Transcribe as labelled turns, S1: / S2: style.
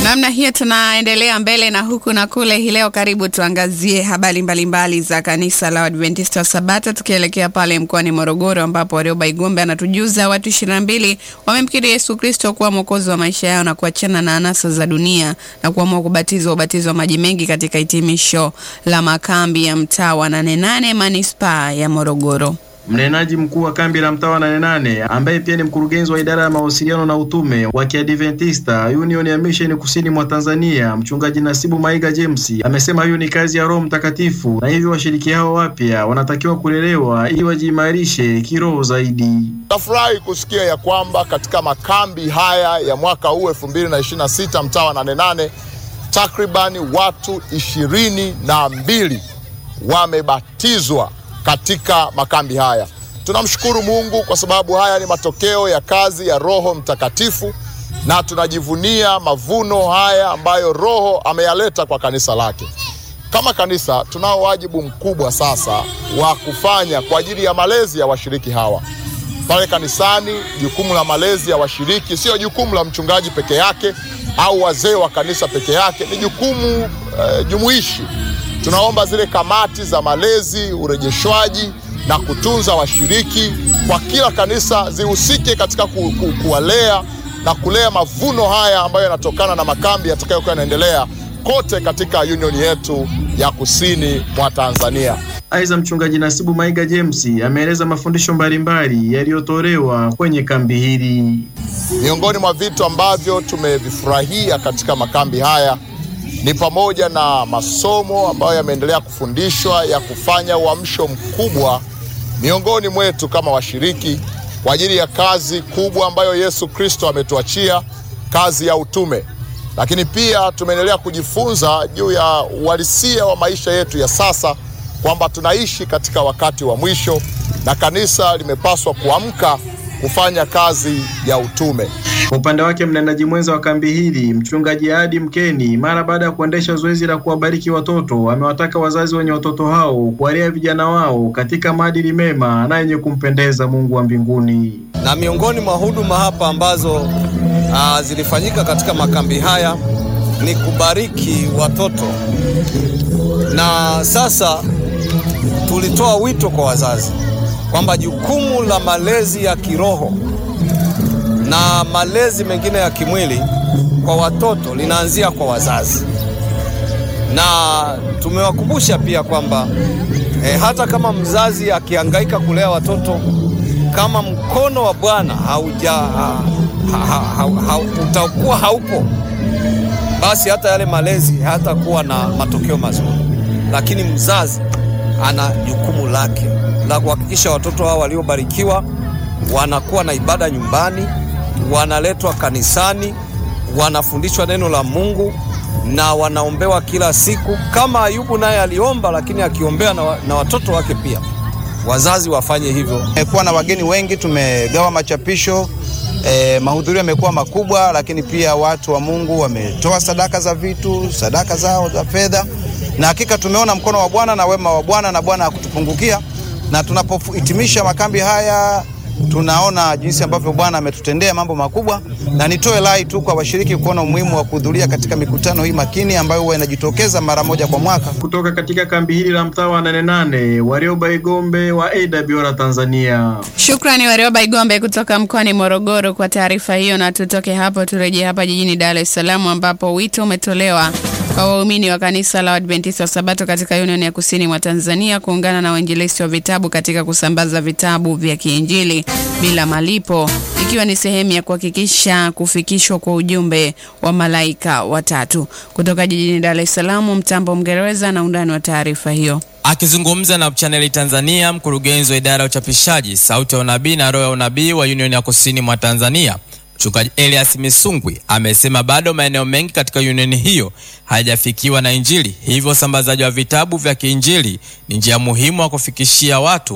S1: Namna hiyo tunaendelea mbele na huku na kule. Hii leo karibu tuangazie habari mbalimbali za kanisa la Adventista wa Sabato, tukielekea pale mkoani Morogoro ambapo Warioba Igombe anatujuza watu ishirini na mbili wamemkiri Yesu Kristo kuwa mwokozi wa maisha yao na kuachana na anasa za dunia na kuamua kubatizwa ubatizo wa maji mengi katika hitimisho la makambi ya mtaa wa Nane Nane manispaa ya Morogoro.
S2: Mnenaji mkuu wa kambi la mtaa wa Nane Nane ambaye pia ni mkurugenzi wa idara ya mawasiliano na utume wa Kiadventista Union ya Mission kusini mwa Tanzania, mchungaji Nasibu Maiga James amesema hiyo ni kazi ya Roho Mtakatifu na hivyo washiriki hao wapya wanatakiwa kulelewa ili wajiimarishe kiroho zaidi.
S3: Nafurahi kusikia ya kwamba katika makambi haya ya mwaka huu 2026 mtaa wa Nane Nane takribani watu ishirini na mbili wamebatizwa katika makambi haya. Tunamshukuru Mungu kwa sababu haya ni matokeo ya kazi ya Roho Mtakatifu na tunajivunia mavuno haya ambayo Roho ameyaleta kwa kanisa lake. Kama kanisa tunao wajibu mkubwa sasa wa kufanya kwa ajili ya malezi ya washiriki hawa pale kanisani. Jukumu la malezi ya washiriki sio jukumu la mchungaji peke yake au wazee wa kanisa peke yake, ni jukumu eh, jumuishi tunaomba zile kamati za malezi, urejeshwaji na kutunza washiriki kwa kila kanisa zihusike katika ku, ku, kuwalea na kulea mavuno haya ambayo yanatokana na makambi yatakayokuwa yanaendelea kote katika union yetu ya kusini mwa Tanzania.
S2: Aidha, mchungaji Nasibu Maiga James ameeleza mafundisho mbalimbali yaliyotolewa kwenye kambi hili.
S3: Miongoni mwa vitu ambavyo tumevifurahia katika makambi haya ni pamoja na masomo ambayo yameendelea kufundishwa ya kufanya uamsho mkubwa miongoni mwetu kama washiriki kwa ajili ya kazi kubwa ambayo Yesu Kristo ametuachia, kazi ya utume. Lakini pia tumeendelea kujifunza juu ya uhalisia wa maisha yetu ya sasa, kwamba tunaishi katika wakati wa mwisho na kanisa limepaswa kuamka kufanya kazi ya utume.
S2: Kwa upande wake mnenaji mwenza wa kambi hili mchungaji Adi Mkeni, mara baada ya kuendesha zoezi la kuwabariki watoto, amewataka wazazi wenye watoto hao kuwalea vijana wao katika maadili mema na yenye kumpendeza Mungu wa mbinguni.
S4: Na miongoni mwa huduma hapa ambazo uh, zilifanyika katika makambi haya ni kubariki watoto, na sasa tulitoa wito kwa wazazi kwamba jukumu la malezi ya kiroho na malezi mengine ya kimwili kwa watoto linaanzia kwa wazazi, na tumewakumbusha pia kwamba e, hata kama mzazi akihangaika kulea watoto, kama mkono wa Bwana hauja ha, ha, ha, ha, utakuwa haupo, basi hata yale malezi hayatakuwa na matokeo mazuri. Lakini mzazi ana jukumu lake la kuhakikisha watoto hao waliobarikiwa wanakuwa na ibada nyumbani, wanaletwa kanisani, wanafundishwa neno la Mungu na wanaombewa kila siku, kama Ayubu naye aliomba, lakini akiombea na, na watoto wake pia. Wazazi wafanye hivyo.
S5: Tumekuwa na wageni wengi, tumegawa machapisho eh, mahudhurio yamekuwa makubwa, lakini pia watu wa Mungu wametoa sadaka za vitu, sadaka zao za fedha, na hakika tumeona mkono wa Bwana na wema wa Bwana na Bwana hakutupungukia na tunapohitimisha makambi haya tunaona jinsi ambavyo Bwana ametutendea mambo makubwa, na nitoe rai tu kwa washiriki kuona umuhimu wa kuhudhuria katika mikutano hii makini ambayo huwa inajitokeza mara moja kwa mwaka.
S2: Kutoka katika kambi hili la mtaa wa Nane Nane, Warioba Igombe wa AWR Tanzania.
S1: Shukrani Warioba Igombe kutoka mkoani Morogoro kwa taarifa hiyo, na tutoke hapo turejee hapa jijini Dar es Salaam ambapo wito umetolewa kwa waumini wa kanisa la Adventista wa Sabato katika Union ya Kusini mwa Tanzania kuungana na wainjilisti wa vitabu katika kusambaza vitabu vya kiinjili bila malipo ikiwa ni sehemu ya kuhakikisha kufikishwa kwa ujumbe wa malaika watatu. Kutoka jijini Dar es Salaam, Mtambo Mngereza na undani wa taarifa hiyo.
S6: Akizungumza na chaneli Tanzania, mkurugenzi wa idara ya uchapishaji Sauti ya Unabii na Roho ya Unabii wa Union ya Kusini mwa Tanzania Mchungaji Elias Misungwi amesema bado maeneo mengi katika unioni hiyo hayajafikiwa na Injili, hivyo usambazaji wa vitabu vya kiinjili ni njia muhimu wa kufikishia watu